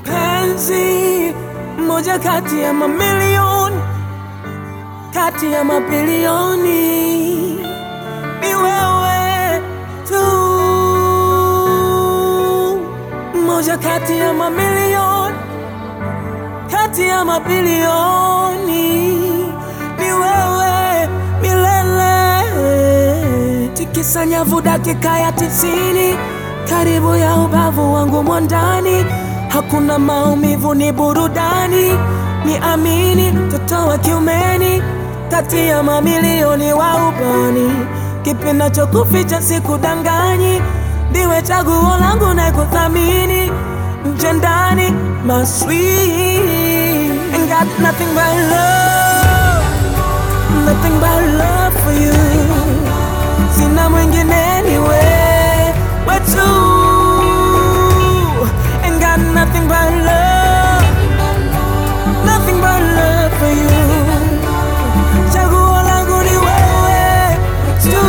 Mpenzi mmoja kati ya mamilioni, kati ya mabilioni, ni wewe tu, mmoja kati ya mamilioni, kati ya mabilioni, ni wewe milele. Tikisa nyavu dakika ya tisini, karibu ya ubavu wangu mwandani, hakuna maumivu, ni burudani, ni amini, mtoto wa kiumeni, kati ya mamilioni wa ubani, kipi nachokuficha sikudanganyi, ndiwe chaguo langu na kuthamini, nje ndani, my sweet, ain't got nothing but love, nothing but love for you sina mwingine ni wewe tu ain't got nothing but love nothing but love for you chaguo langu ni wewe tu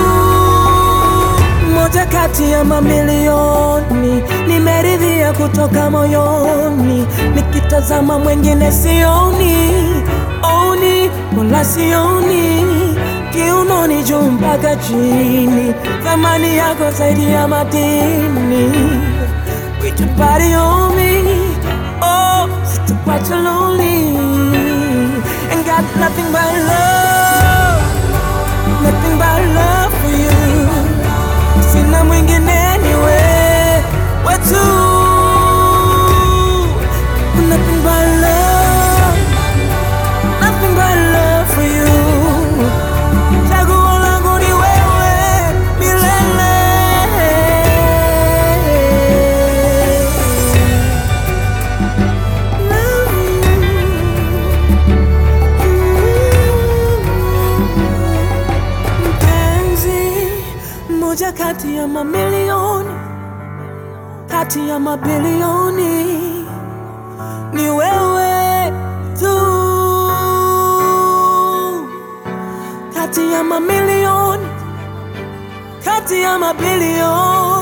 moja kati ya mamilioni nimeridhia kutoka moyoni nikitazama mwingine sioni oni wala sioni kiunoni juu mpaka chini, thamani yako zaidi ya madini. With your body on me, oh, sitakuacha lonely. Ain't got nothing but love, nothing but love for you. Sina mwingine ni wewe tu, nothing but love, nothing but love for you. Chaguo langu ni wewe milele. Mpenzi mmoja kati ya mamilioni, kati ya mabilioni, ni wewe tu kati ya mamilioni, kati ya mabilioni